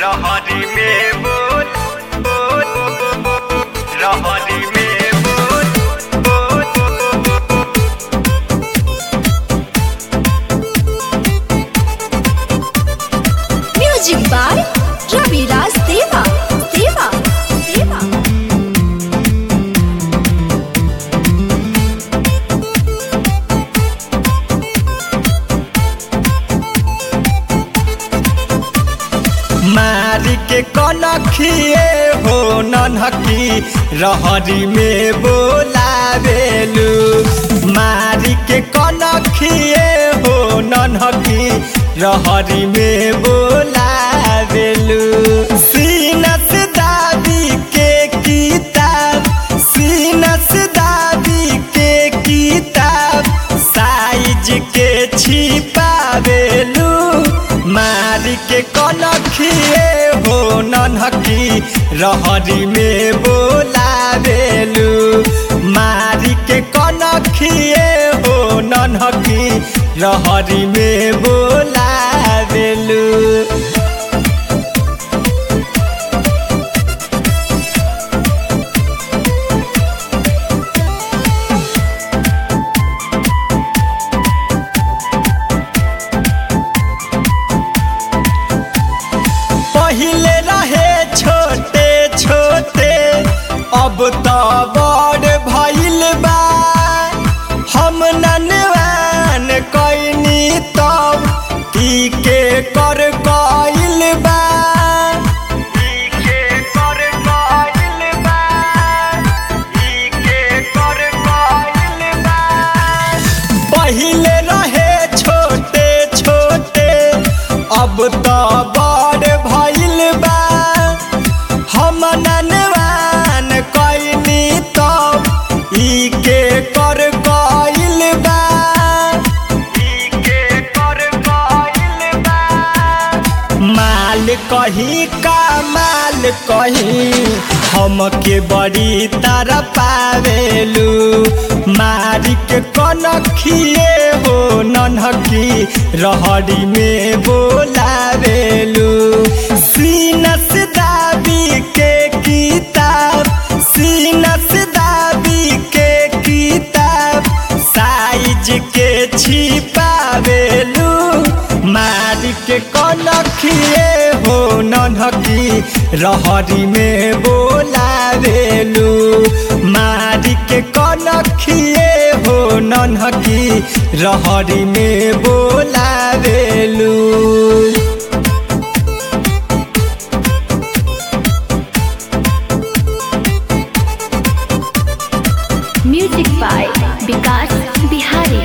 रहरी में बोल बोल रहरी में बोल बोल म्यूजिक बाय रविराज देवा देवा देवा मारी के कनखिए हो ननहकी रहरी में बोलावेलू मारी के कनखिए हो ननहकी रहरी में बोलावेलू सीनस दादी के किताब सीनस दादी के किताब साइज के छिपावेलू मारी के कनखिए हो ननहकी रहरी में बोलावेलू मारी के कनखिए हो ननहकी रहरी में बोलावेलू पहिले रहे छोटे छोटे अब तो बड़ भइल बा हम ननवान कैनी तब की के कर गइल बा ई के कर गइल बा ई के कर गइल बा पहिले रहे छोटे छोटे अब तो बड़ भइल बा हम ननवान कैनी तब ई के कर गइल बा ई के कर गइल बा माल कहीं का माल कहीं हमके बड़ी तरह पावेलू मारी के कनखिए हो नन्हकी रहरी में बोलावेलू सीनस दाबी के किताब सीनस दाबी के किताब साइज के छिपावेलू मारी के कनखिए हो नन्हकी रहरी में बोलावेलू मारी के कनखिए हो नन्हकी रहरी में बोलावेलू म्यूजिक बाय विकास बिहारी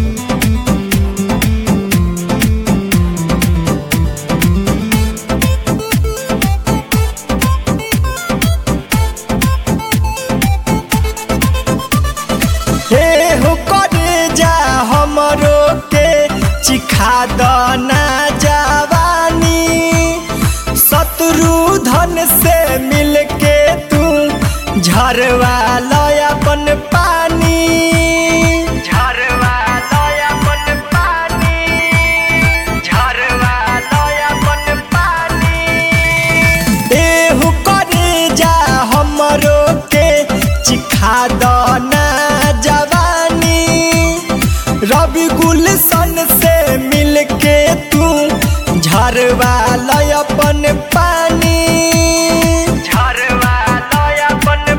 हे हो करे जा हमरो के चिखा दना जवानी शत्रु धन से मिलके तू झरवा लय अपन पानी झरवा लय अपन पानी झरवा लय अपन पानी एहू करे जा हमरो के चिखा दना जवानी रवि गुलशन से मिलके तू झरवा लय अपन पानी झरवा लय अपन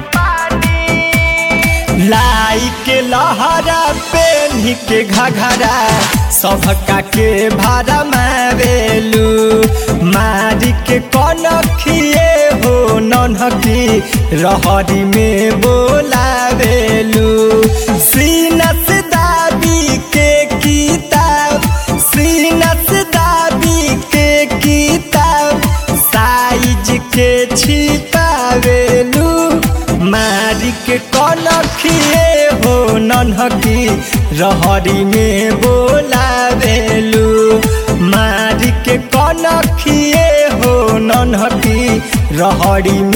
पानी लाई के लहरा पेन्ही के घघरा सबका के भाड़ा मारेलू मारी के कनखिए हो नन्हकी रहरी में बोलावेलू सीनस दाबी के किताब सीनस दाबी के किताब साइज के छिपावेलू मारी के कनखिए हो नन्हकी रहरी में बोलावेलू मारी के कनखिए हो नन्हकी रहरी